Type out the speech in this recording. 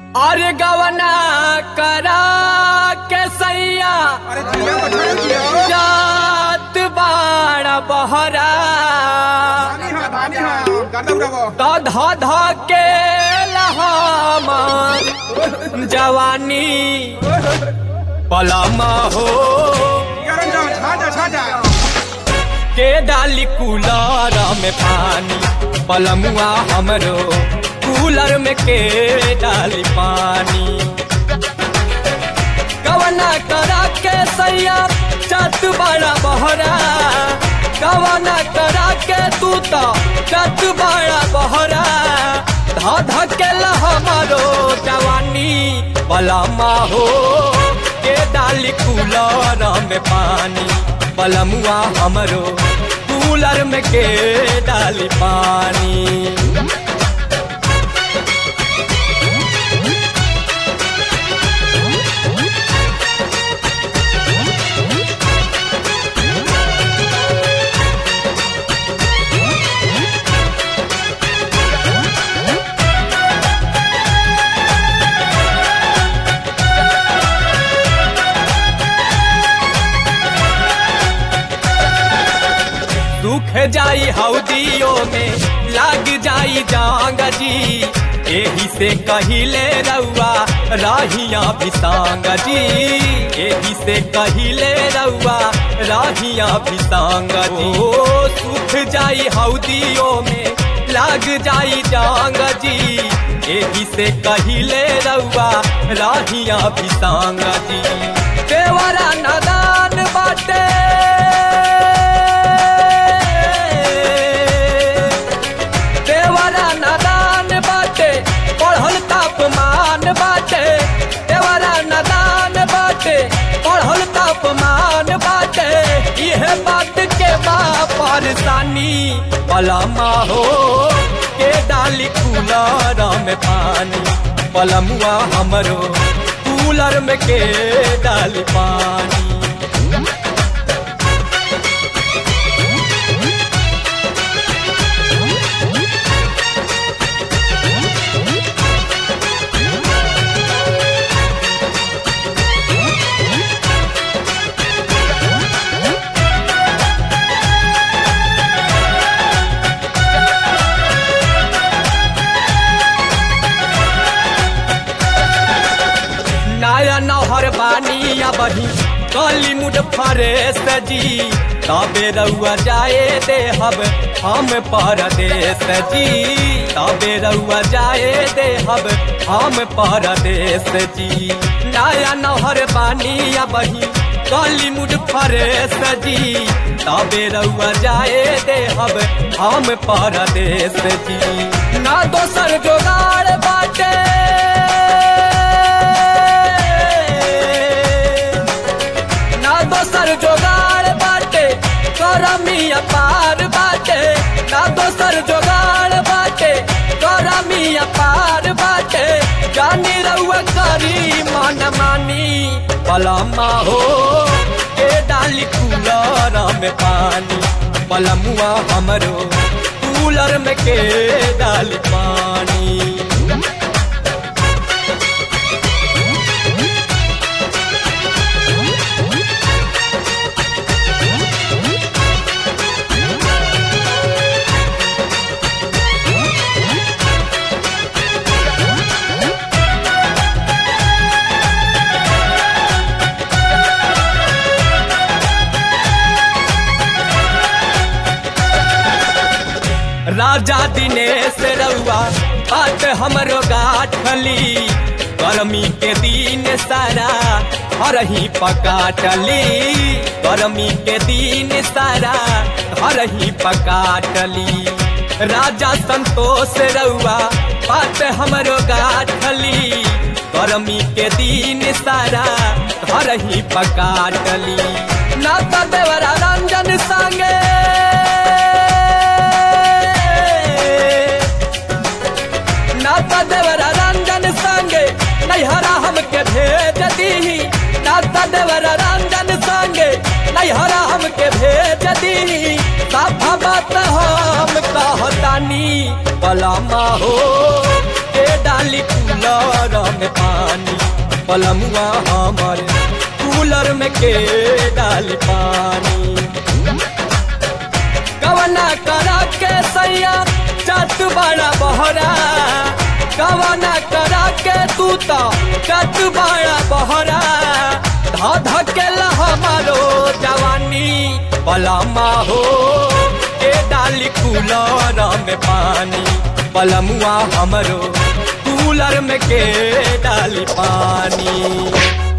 अरे गवना करा के सैया अरे जिया पठान जिया जात बाड़ा बहरा धानी हाँ धानी हाँ गाना उड़ावो तो ध ध के लहामा जवानी पलमा हो यार जा छा जा छा जा के डाली कूलर में पानी पलमुआ हमरो कूलर में के डाली पानी कवना करा के सैया चत बड़ा बहरा कवना करा के तू तो चत बड़ा बहरा ध ध के हमारो जवानी पलमा हो के डाली कूलर में पानी पलमुआ हमरो कूलर में के डाली पानी दुख जाई हौदियों में लाग जाई जांग जी एही से कहिले रउआ राहिया बिसांग जी एही से कहिले रउआ राहिया बिसांग जी ओ सुख जाई हौदियों में लाग जाई जांग जी एही से कहिले रउआ राहिया बिसांग जी देवरा नदान बाटे देवरा नदान बाटे पढ़ल तापमान बाटे देवरा नदान बाटे पढ़ल तापमान बाटे यह बात के बा परेशानी पलमा हो के डाली कूलर में पानी पलमुआ हमरो कूलर में के डाली पानी नया नहर बानिया बही कली मुड फरे सजी तबे रउआ जाए दे हब हम परदेश जी तबे रउआ जाए दे हब हम परदेश जी नया नहर बानिया बही कली मुड फरे सजी तबे रउआ जाए दे हब हम परदेश जी ना दोसर जोगाड़ बाटे ना दोसर जोगाड़ बाटे करमी अपार बाटे ना दोसर जोगाड़ बाटे करमी अपार बाटे जानी रउआ करी मन मानी पलमा हो के डाली कूलर में पानी पलमुआ हमरो कूलर में के डाली पानी राजा दिनेश रउआ बात हमरो गाठली गर्मी के दिन सारा हरही पकाटली गर्मी के दिन सारा हरही पकाटली राजा संतोष रउआ बात हमरो गाठली गर्मी के दिन सारा हरही पकाटली ना तो देवरा रंजन संगे नाता देवरा रंजन संगे नैहरा हमके भेज दीही नाता देवरा रंजन संगे नैहरा हमके भेज दीही साफा बात हम कहतानी पलामा हो के डाली कूलर में पानी पलमुआ हमर कूलर में के डाली पानी कवना करा के सैया चत बड़ा बहरा कवना करा के तू तो चत बड़ा बहरा ध धकेला हमारो जवानी पलमा हो के डाली कूलर में पानी पलमुआ हमरो कूलर में के डाली पानी